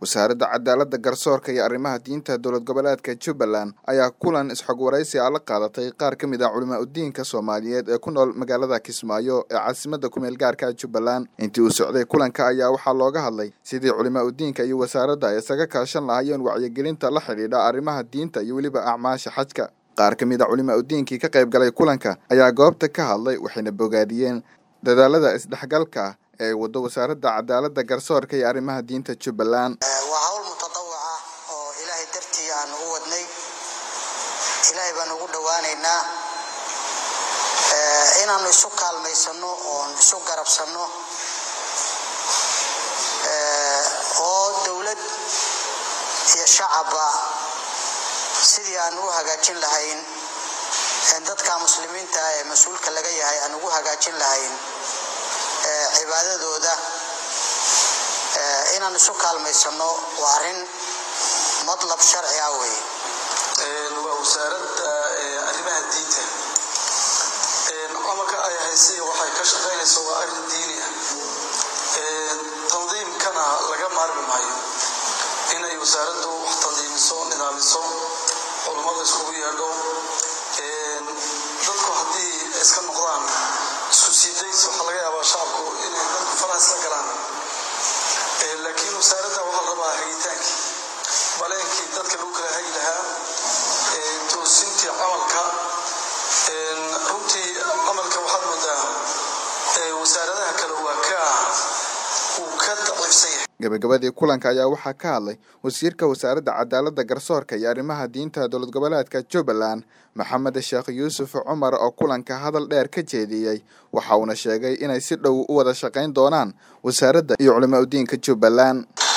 wasaaradda cadaaladda garsoorka iyo arrimaha diinta dowlad goboleedka jubbaland ayaa kulan isxog waraysi ah la qaadatay qaar ka mid ah culimaa udiinka soomaaliyeed ee ku nool magaalada kismaayo ee caasimadda kumeel gaarka jubbaland intii uu socday kulanka ayaa waxaa looga hadlay sidii culimaa udiinka iyo wasaaradda ay isaga kaashan lahaayeen wacyigelinta la xidhiidha arrimaha diinta iyo weliba acmaasha xajka qaar ka mid a culimaa udiinkii ka qayb galay kulanka ayaa goobta ka hadlay waxayna bogaadiyeen dadaalada isdhexgalka ah ee waddo wasaaradda cadaaladda garsoorka iyo arrimaha diinta jubbaland waa hawl mutadawac ah oo ilaahay dartii aan u wadnay ilaahay baan ugu dhowaanaynaa inaannu isu kaalmaysanno oon isu garabsanno oo dowlad iyo shacabba sidii aan u hagaajin lahayn dadka muslimiinta ee mas-uulka laga yahay aan ugu hagaajin lahayn cibaadadooda inaan isu kaalmaysano waa arrin madlab sharci ah wey waa wasaaradda arrimaha diinta camalka ay haysay waxay ka shaqaynayso waa arrin diini ah tandiimkana laga maarmi maayo inay wasaaraddu wax tandiimiso nidaamiso culummada iskugu yeedho dadku haddii iska noqdaan isku siidays waxaa laga yaabaa shacabku inay dadku faraha isla galaan laakiin wasaaradda waxaa la rabaa hagitaankii baleenkii dadka lagu kala hagi lahaa toosintii camalka runtii camalka waxaad moodaa wasaaradaha kale waa ka uu ka daciifsan yahay gabagabadii kulanka ayaa waxaa ka hadlay wasiirka wasaaradda cadaaladda garsoorka iyo arrimaha diinta dowlad goboleedka jubbaland maxamed sheekh yuusuf cumar oo kulanka hadal dheer ka jeediyey waxa uuna sheegay inay si dhow u wada shaqayn doonaan wasaaradda iyo culimaa udiinka jubbaland